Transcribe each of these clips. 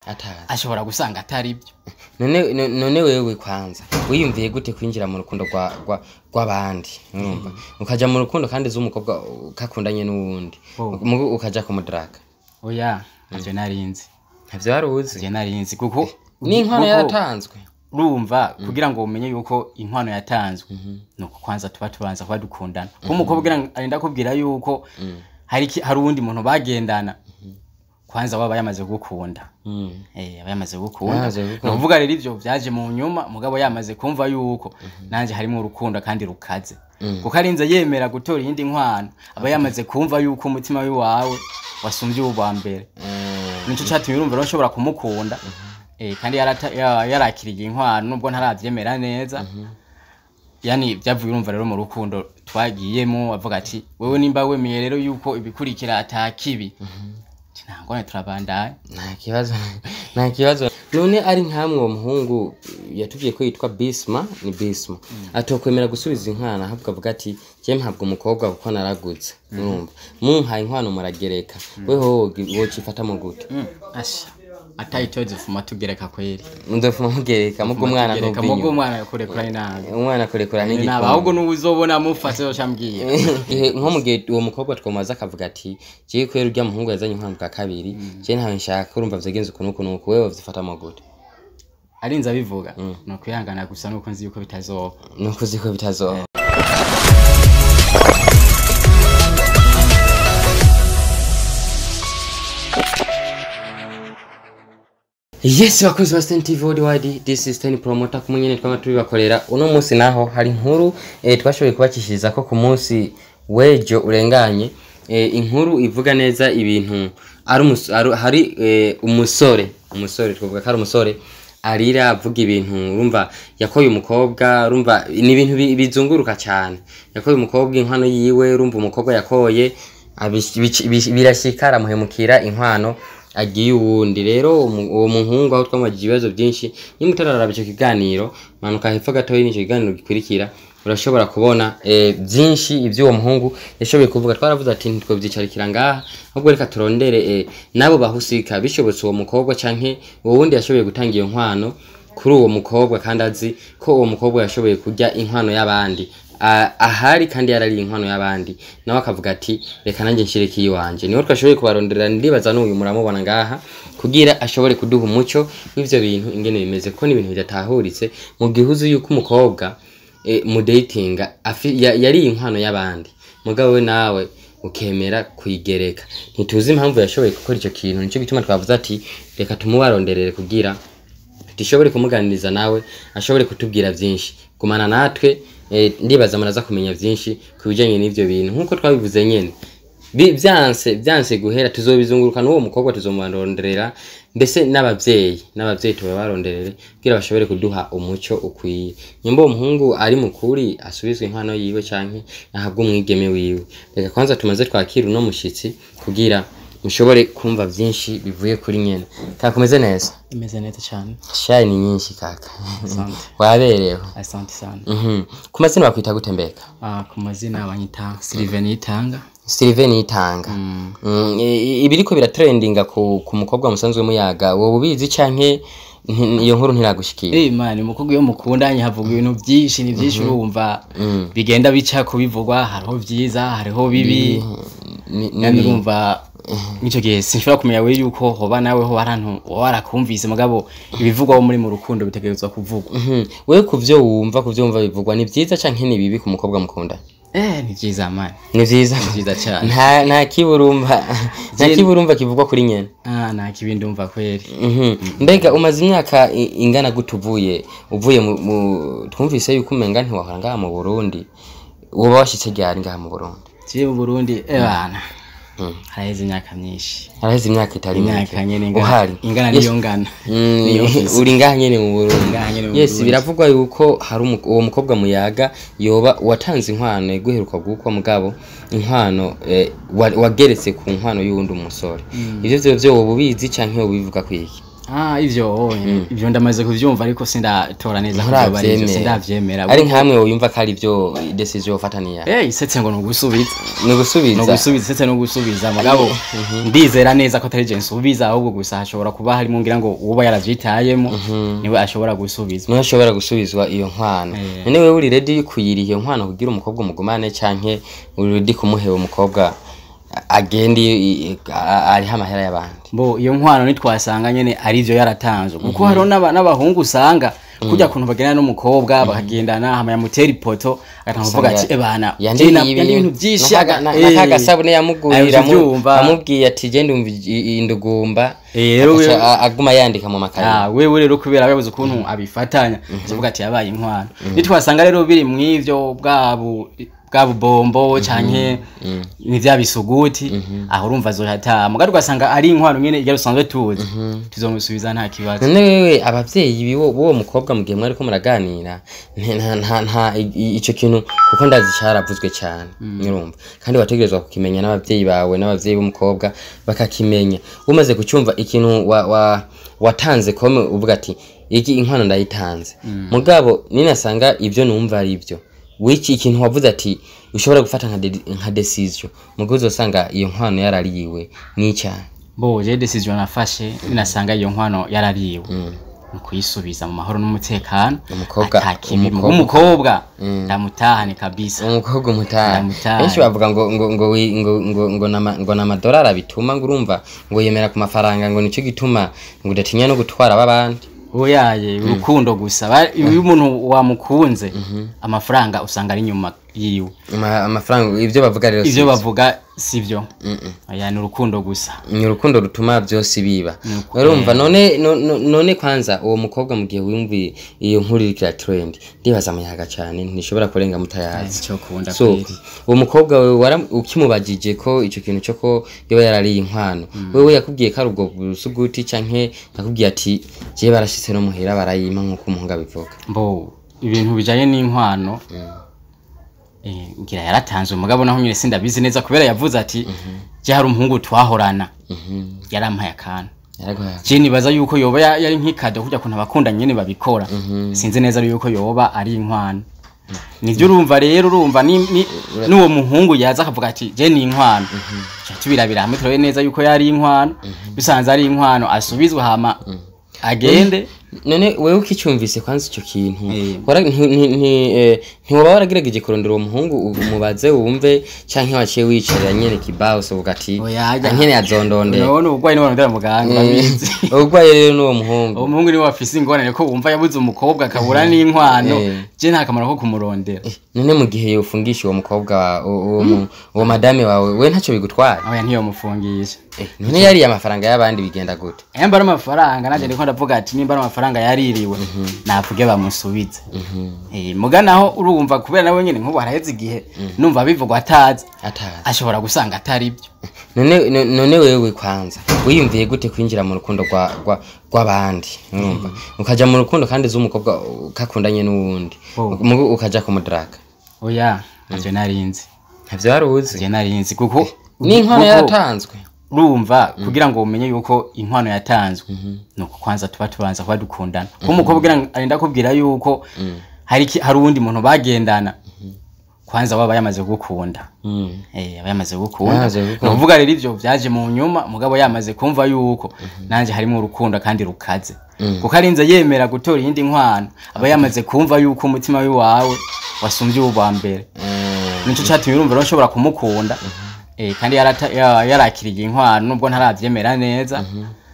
atazi ashobora gusanga atari byo none no- none wewe kwanza wiyumviye gute kwinjira mu rukundo rwa rwa rw'abandi urumva ukaja mu rukundo kandi uzi umukobwa kakundanye n'uwundi Oh. mugu ukaja kumudraga oya navyo narinzi ntavyo wari uzi navyo narinzi kuko n'inkwano kuko yaratanzwe urumva kugira ngo umenye yuko inkwano yatanzwe nuko kwanza tuba tubanza kuba dukundana kuko umukobwa ugira arinda kubwira yuko hari iki- hari uwundi muntu bagendana kwanza waba yamaze gukunda Mm. Eh, aba yamaze gukunda Yamaze gukunda. ni ukuvuga rero ivyo vyaje mu nyuma mugabo yamaze kumva yuko nanje harimo urukundo kandi rukaze kuko arinze yemera gutora iyindi nkwano aba yamaze kumva yuko umutima wiwawe wasumvye uwa mbere Mm. nico catumye urumva rero nshobora kumukunda eh, kandi yarata- ya- yarakiriye inkwano nubwo ntaravyemera neza yani vyavuye urumva rero mu rukundo twagiyemo avuga ati wewe nimba wemeye rero yuko ibikurikira ata kibi ntangone turabandanya nta kibazo nta kibazo none ari nkamwe uwo muhungu yatubwiye ko yitwa bisma ni bisma atokwemera gusubiza inkwano ahubwo avuga ati jye mpabwa umukobwa kuko naragutse urumva mumpaye inkwano muragereka weho wocifata mu gute asha atayitoze fuma tugereka kweri mudofuma mugereka mubwo umwana tugereka ntuva mubwo inyuma umwana yakurekura inabi umwana kurekura naba n'igikombe ahubwo n'ubuzobona mufase yoca mbwira Igihe nko mu gihe uwo mukobwa twomaze akavuga ati jewe kubera urya muhungu yazanye inkwano bwa kabiri je ntawe nshaka urumva vyagenze ukuntu ukuntu uku wewe vyifata mu gute arinze abivuga ni ukwihangana gusa nuko nzi yuko bitazoba nuko uzi ko bitazoba yes bakozi ba Sten TV worldwide this is Sten promoter kumwe nyene twama tubibakorera uno munsi naho hari inkuru eh, twashoboye kubakishiriza ko ku munsi wejo urenganye eh, inkuru ivuga neza ibintu ari umus- ari- hari eh, umusore umusore twavuga ko ari umusore arira avuga ibintu urumva yakoye umukobwa urumva ni ibintu bi- bizunguruka cyane yakoye umukobwa inkwano yiwe urumva umukobwa yakoye abish- bici- bish- birashika aramuhemukira inkwano agiye uwundi rero umu- uwo muhungu aho twamagije ibibazo byinshi niba utararaba icyo kiganiro manuka hepfo gatoya n'icyo kiganiro gikurikira urashobora kubona eh, byinshi iby'uwo muhungu yashoboye kuvuga twaravuze ati ntitwabyicarikira ngaha ahubwo reka turondere eh, n'abo bahusika bishobotse uwo mukobwa canke uwo wundi yashoboye gutanga iyo nkwano kuri uwo mukobwa kandi azi ko uwo mukobwa yashoboye kurya inkwano y'abandi A- ahari kandi yarariye inkwano y'abandi nawe akavuga ati reka nanjye nshireke iyiwanje niho twashoboye kubaronderera ndibaza n'uyu muramubona ngaha kugira ashobore kuduha umuco w'ivyo bintu ingene bimeze kuko ni ibintu bidatahuritse mu gihe uzi yuko umukobwa e, mu datinga afi- ya- yariye inkwano y'abandi mugabo we nawe ukemera kuyigereka ntituzi impamvu yashoboye gukora ico kintu nico gituma twavuze ati reka tumubaronderere kugira dushobore kumuganiriza nawe ashobore kutubwira byinshi gumana natwe eh, ndibaza muraza kumenya byinshi ku bijyanye n'ibyo bintu nk'uko twabivuze nyine Bi- byanse byanse guhera tuzobizunguruka n'uwo mukobwa tuzomuronderera mbese n'ababyeyi n'ababyeyi tubabaronderere kugira bashobore kuduha umuco ukwiye nyimba uwo muhungu ari mukuri asubizwe inkwano yiwe canke ahabwe umwigeme wiwe reka kwanza tumaze twakira uno mushitsi kugira mushobore kumva byinshi bivuye kuri nyene kakomeze neza imeze neza cyane shayi ni nyinshi kaka Asante. waberewe asante sana Mhm. ku mazina bakwita gute mbega Ah, ku mazina banyita Sylvain Yitanga Sylvain Yitanga Mm, i- ibiriko biratrendinga ku, ku mukobwa musanzwe muyaga wowe ubizi canke nti- iyo nkuru ntiragushikira Eh man umukobwa iyo mukundanye havuga ibintu byinshi ni byinshi urumva bigenda bica kubivugwa hariho byiza hariho bibi Ni- ni- kandi urumva nk'icyo gihe sinshobora kumenya we yuko hoba nawe ho arantu warakumvise mugabo ibivugwaho muri mu rukundo bitegerezwa kuvugwa Mhm. wewe ku vyo wumva ku vyo wumva bivugwa ni vyiza canke ni bibi ku mukobwa mukunda eh ni byiza man ni vyiza byiza cyane nta nta kiburumva nta Je- kiburumva kivugwa kuri nyene ah nta kibi ndumva kweri Mhm. mbega umaze imyaka i- ingana gute uvuye uvuye mu, mu twumvise yuko umenga ntiwahora ngaha mu burundi woba washitse ryari ngaha mu burundi kiye mu Burundi eh bana Mm. haraheze imyaka myinshi haraheze imyaka itari imyaka nyene ingana- uhari ingana Yes. niyo ngana Mm, niyo mfise. uri ngaha nyene mu burundi Ngaha nyene mu yes Burundi. biravugwa yuko hari umu- uwo mukobwa muyaga yoba watanze inkwano guheruka gukwa mugabo inkwano eh, wa- wageretse ku nkwano y'uwundi umusore ivyo vyo vyo woba ubizi canke woba ubivuga kwiki ah ivyo ivyo ndamaze kuvyumva ariko sindatora neza ko vyoba ari ivyo, nturavyemera sindavyemera ari nkamwe wumva ko ari byo decision ufataniya Eh, isetse ngo nugusubiza ni ugusubiza nugusubiza isetse nugusubiza mugabo ndizera neza ko atari je nsubiza ahubwo gusa hashobora kuba harimo ngira ngo uba yaravyitayemo niwe ashobora gusubiza niho ashobora gusubizwa iyo nkwano Eh. none wewe uri ready kuyiriha iyo nkwano kugira umukobwa umugumane canke uri ready kumuheba umukobwa agenda i- i- a- ariho amahera y'abandi bo iyo nkwano nitwasanga nyene ari ivyo yaratanzwe kuko hariho n'aba- n'abahungu usanga kurya kuntu bagendana n'umukobwa bakagendana hama yamutera ipoto agatanga kuvuga ati Usanga ebana yandiye jena- yandiye ibintu vyinshi aga- eh, n'akagasabune yamugurira ayo uvyumva. amubwiye ati genda umva i- indugumba Eh, rero agaca wewe- a- aguma yandika mu makaye Ah, wewe rero kubera yabuze ukuntu abifatanya tuvuga ati yabaye inkwano nitwasanga rero biri mw'ivyo bwabu bwa bubombo canke ni vya bisuguti aho urumva azohata mugari ugasanga ari inkwano nyene igera usanzwe tuzi tuzomusubiza nta kibazo none wewe abavyeyi biwo b'uwo mukobwa mu gihe mwariko muraganira nta- nta nta nta i- i- ico kintu kuko ndazi caravuzwe cane urumva kandi wategerezwa kukimenya n'abavyeyi bawe n'abavyeyi b'umukobwa bakakimenya umaze kucumva ikintu wa, wa, watanze kome uvuga ati iki inkwano ndayitanze mugabo ninasanga ivyo numva ari ivyo wiki ikintu wavuze ati ushobora gufata nka, de, nka decision mugabo uzosanga iyo nkwano yarariwe n'icyaha bo je decision nafashe ninasanga iyo nkwano yarariwe mu kuyisubiza mu mahoro n'umutekano Umukobwa- atakibi umukobwa- umukobwa ndamutahane kabisa umukobwa umutaha Ndamutaha. benshi bavuga ngo ngo ngo wi- ngo ngo ngo nama- ngo n'amadolari abituma ngo urumva ngo yemera ku mafaranga ngo nicyo gituma ngo udatinya no gutwara ab'abandi oyaye urukundo gusa Ba- iyo umuntu wamukunze amafaranga usanga ari inyuma yiwe Ama- amafaranga ibyo bavuga rero ivyo si- bavuga sivyo oya ni urukundo gusa ni urukundo rutuma byose biba Ni uku- urumva none no- no- none kwanza uwo mukobwa mu gihe wumviye iyo nkuru iriko ira trend ndibaza amayaga cyane ntishobora kurenga mutayazi cyo kunda so uwo mukobwa wewe wara- ukimubajije ko ico kintu cyo ko yoba yarariye inkwano wewe yakubwiye ko ari ubwo busuguti canke yakubwiye ati je barashitse no muhera barayima nk'uko umuhungu abivuga mbo ibintu bijanye n'inkwano eh, ngira yaratanzwe mugabo naho nyine sindabizi neza kubera yavuze ati je hari umuhungu twahorana yarampaye akantu yaraguhaye je nibaza yuko yoba ya- yari nk'ikado kurya kuntu abakunda nyene babikora sinzi neza yuko yoba ari inkwano nivyo urumva rero urumva ni- ni- n'uwo muhungu yaza akavuga ati je ni inkwano Ca tubirabira hamwe turabe neza yuko yari inkwano bisanze ari inkwano asubizwe hama agende none wewe ukicumvise kwanza ico kintu Eh. wara- nti- nti- nti- eh, ntiwoba waragerageje kurondera uwo muhungu umubaze wumve canke waciye wicarira nyene kibao uvuga ati Oyaja. ankene azondondera none ubugwayi niwe barondera muganga babizi ubugwaye rero n'uwo muhungu uwo muhungu niwe wafise ingorane ko wumva yabuze umukobwa akabura n'inkwano Eh. je nta kamaro ko kumurondera none mu gihe yofungisha uwo mukobwa wa- uwo uwo mu- uwo madame wawe we ntacyo bigutwara oya ntiyomufungisha Eh, none yariye amafaranga y'abandi bigenda gute emba ari amafaranga nanje ndiko ndavuga ati nimba ari amafaranga yaririwe navuge bamusubize Eh, muga naho urumva kubera nawe nyene nk'ubu haraheze igihe numva bivugwa atazi atazi ashobora gusanga atari byo none no- none wewe kwanza wiyumviye gute kwinjira mu rukundo rwa rwa rw'abandi urumva ukaja mu rukundo kandi uzi umukobwa ukakundanye n'uwundi Oh. mugu ukaja kumudraga oya navyo narinzi ntavyo wari uzi navyo narinzi kuko n'inkono kuko- yaratanzwe urumva kugira ngo umenye yuko inkwano yatanzwe nuko kwanza tuba tubanza kuba dukundana kuko umukobwa kugira ngo arinda kubwira yuko hari iki- hari uwundi muntu bagendana kwanza waba yamaze gukunda Mm. eh aba yamaze gukunda Yamaze gukunda. ni ukuvuga rero ivyo vyaje mu nyuma mugabo yamaze kumva yuko nanje harimo urukundo kandi rukaze kuko arinze yemera gutora iyindi nkwano aba yamaze kumva yuko umutima wiwawe wasumbye uwa mbere Mm. nico catumye urumva rero nshobora kumukunda eh, kandi yarata- ya- yarakiriye inkwano nubwo ntaravyemera neza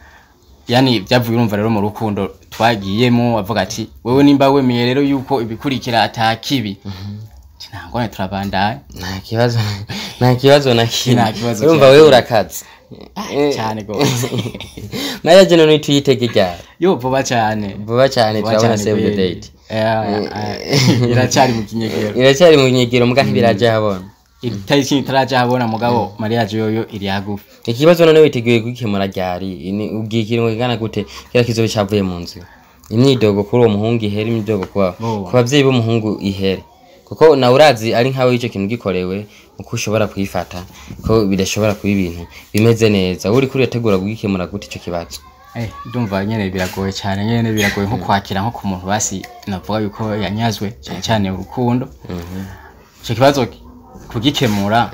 yani vyavuye urumva rero mu rukundo twagiyemo avuga ati wewe nimba wemeye rero yuko ibikurikira atakibi nta ngone turabandanya nta kibazo nta kibazo na kimwe Nta kibazo urumva cyane. wewe urakaze cyane gose nayo jeno nituyitege ryari yo vuba cyane vuba cyane Vuba turabona cyane save the kweli. date Eh, eh, iracyari mu kinyegero iracyari mu nyegero muga ntibiraja habona itariki itaraja habona mugabo mariage yoyo iri hagufi ikibazo none witeguye kugikemura ryari Ni- ubwiye ikiringo kingana gute kira kizobe cavuye mu nzu imyidogo kuri uwo muhungu ihere imyidogo kuba Oh. ku bavyeyi b'umuhungu ihere kuko nawe urazi ari nkawe ico kintu gikorewe uko ushobora kuyifata ko bidashobora kuba ibintu bimeze neza uri kuri urategura kugikemura gute ico kibazo Eh, ndumva nyene biragoye cyane nyene biragoye nko kwakira nko ku muntu basi navuga yuko yanyazwe cyane cyane urukundo icyo kibazo kugikemura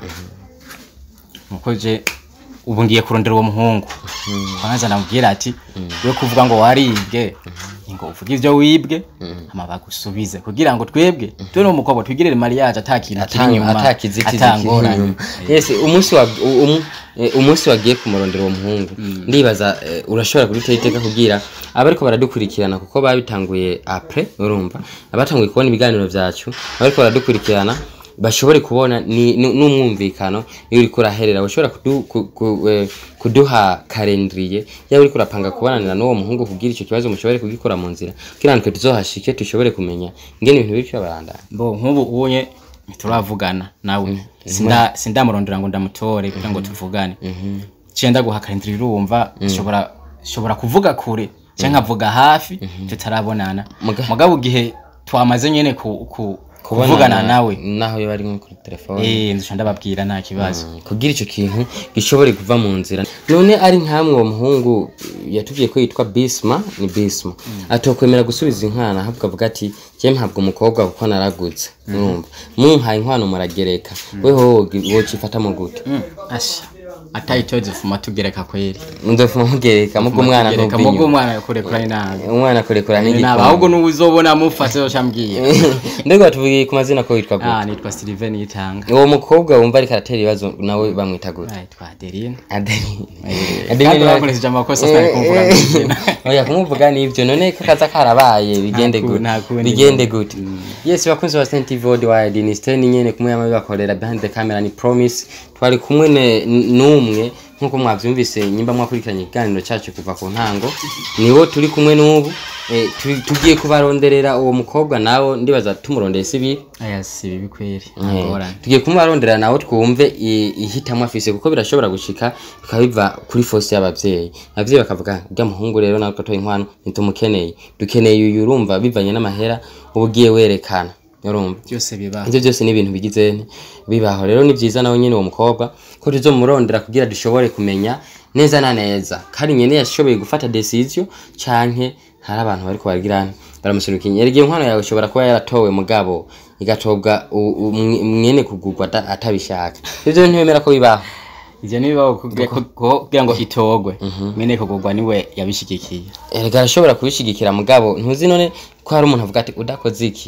nuko je ubu ngiye kurondera uwo muhungu kwanza ndamubwira ati we kuvuga ngo waribwe ngo uvuge ivyo wibwe hama bagusubize kugira ngo twebwe twe no mukobwa twigirire mariage atakintu kiri inyuma atakizitizi atangorane. inyuma yes umunsi wa u- um- eh, umunsi wagiye kumurondera uwo muhungu ndibaza eh, urashobora kudutera iteka kugira abariko baradukurikirana kuko babitanguye apre urumva abatanguye kubona ibiganiro vyacu abariko baradukurikirana bashobore kubona ni- ni- n'umwumvikano iyo uriko uraherera ushobora kudu, ku, ku, eh, kuduha kalendriye yaba uriko urapanga kubonanira n'uwo muhungu kugira ico kibazo mushobore kugikora mu nzira kugira natwe tuzohashike dushobore kumenya ingene ibintu biriko birabandanya bo nk'ubu unye turavugana nawe sinda sindamurondera ngo ndamutore kugira ngo tuvugane cenda guhakanira urumva shobora shobora kuvuga kure cyangwa nkavuga hafi tutarabonana Muga- mugabo gihe twamaze nyene ku, ku kuvugana nawe naho yo bari nko kuri telefone eh nzusha ndababwira nta kibazo kugira icyo kintu gishobore kuva mu nzira none ari nkamwe uwo muhungu yatubwiye ko yitwa bisma ni bisma atokwemera gusubiza inkwano ahubwo avuga ati jye mpabwa umukobwa kuko naragutse urumva mumpaye inkwano muragereka weho wocifatamo gute Mm, asha atayitoze fuma tugereka kweri nzofuma mugereka mubwo umwana Tugereka, ntubwe mubwo inyuma umwana kurekura inabi umwana kurekura nabi nk'igikoni ahubwo n'ubu uzobona mufase yoshambwiye ndego batuvugiye ku mazina ko witwa gute ah nitwa Steven Yitanga uwo mukobwa wumva ariko aratera ibibazo nawe bamwita gute ah nitwa Adeline Adeline kandi Adeline bakoresheje amakosa sinari kumvuga mwizina oya kumuvuga nivyo none ko kaza karabaye bigende ku- gute nta kundi bigende gute yes bakunzi ba Saint TV Worldwide ni Sten nyene kumwe yama bibakorera behind the camera ni promise twari kumwe ne- n'umwe nkuko mwavyumvise nyimba mwakurikiranye ikiganiro cyacu kuva ku ntango niwo turi kumwe n'ubu eh, turi- tugiye kubaronderera uwo mukobwa nawo ndibaza tumurondeye sibi aya si bibi kweri Eh, ngorane tugiye kumubarondera nawe twumve i- ihitamo afise kuko birashobora gushika bikaba biva kuri force y'abavyeyi abavyeyi bakavuga urya muhungu rero nawe twatoye inkwano ntitumukeneye dukeneye uyu urumva bivanye n'amahera uba ugiye werekana urumva byose biba ivyo byose ni ibintu bigize nte bibaho rero ni vyiza nawe nyene uwo mukobwa ko tuzomurondera kugira dushobore kumenya neza na neza kandi nyene yashoboye gufata decision canke hari abantu bariko baragirana baramusunikanya erega iyo nkwano yawe ishobora kuba yaratowe mugabo igatobwa u- u- mwe- mwene kugurwa ata- atabishaka ivyo ntibemera ko bibaho ivyo nibibaho kugira ko- kugira ngo itogwe mene kugurwa niwe yabishigikiye erega arashobora kubishigikira mugabo ntuzi none ko hari umuntu avuga ati udakoze iki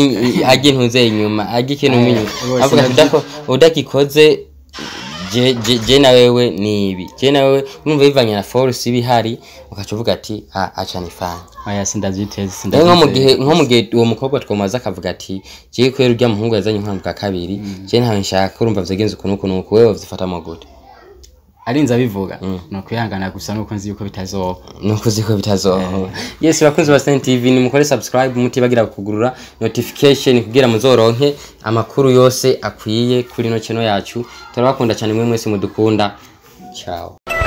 ajya intuze inyuma ajya ikintu inyuma bose avuga ati "Udako- udakikoze je- je- je na wewe ni ibi je na wewe numva bivanye na force iba ihari ugaca uvuga ati "Ah, aca nifanye aya sindavyiteze rero nko mu sindavyiteze gihe nko mu gihe uwo mukobwa twomaze akavuga ati jewe kubera urya muhungu yazanye inkwano bwa kabiri je ntawe nshaka urumva vyagenze ukuntu uku nuku wewe wavyifatamo gute arinze abivuga ni ukwihangana gusa nuko nzi yuko bitazoba nuko uzi ko bitazoho yes bakunzi ba Saint TV ni mukore subscribe mutibagira kugurura notification kugira muzoronke amakuru yose akwiye kuri no channel yacu turabakunda cyane mwe mwese mudukunda ciao